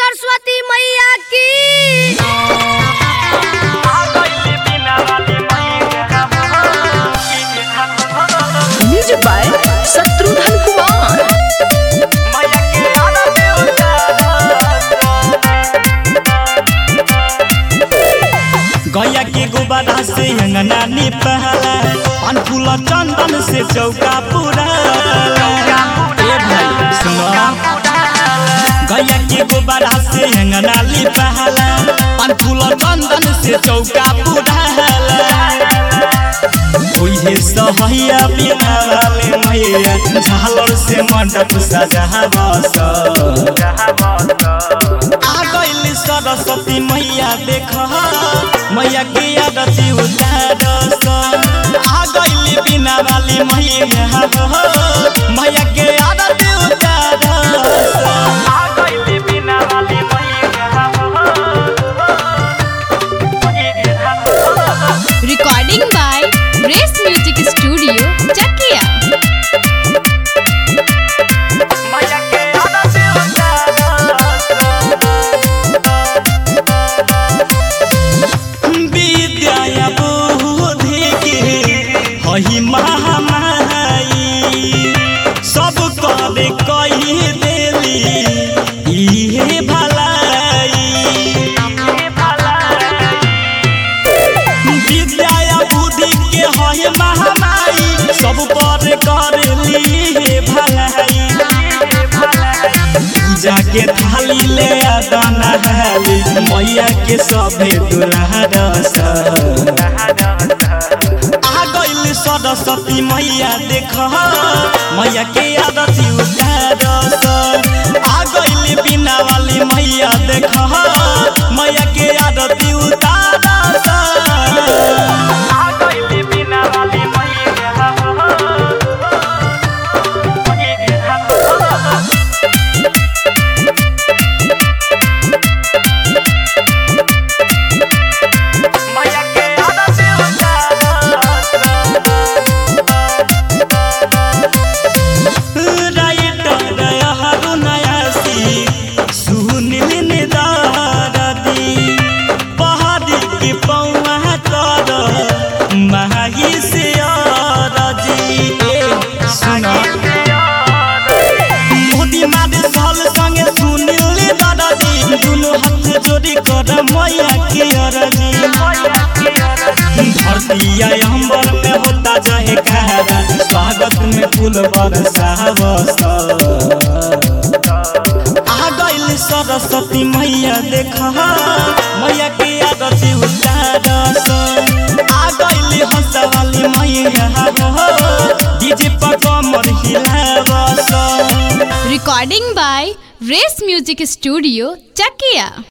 सरस्वती मैया की music by Shatrughan Kumar गैया के गुब्बारा से अंगना निपहला पान फूल चंदन से चौका पूरा ए भाई सुनो गैया के गुब्बारा से अंगना निपहला पान फूल चंदन से चौका पूरा ओहे सहैया बिना वाले मैया झालर से मंडप सजावस आ गइल सरस्वती मैया देख मैया के आरती उतारस आ गइल बिना वाली मैया मैया के आरती उतारस recording by race music studio Chakiya विद्या बुद्धि के हही महामाई सब करे कही देली इहे भलाई विद्या बुद्धि के हही महामाई सब पर करेली हे भलाई पूजा के थाली ले दाना हाली मैया के सभे दुल्हरस आ गइल सरस्वती मैया देख मैया के आरती उतारस आ गइल बिना वाली मैया देख मैया के आरती उतारस राइटर अरुण आयासी सुनील निदारदी पहाड़ी के पौआ कर माही से अरजी ए सुना मोदी मारे साल संगे सुनील दादाजी दुनु हाथ जोड़ी कर मैया के अरजी धरती अंबर में होता चाहे कहरा स्वागत में फूल बरसावस आ गइल सरस्वती मैया देख मैया के आरती उतारस आ गइल हंसवाली मैया डीजे पर कमर हिलावस recording by race music studio Chakiya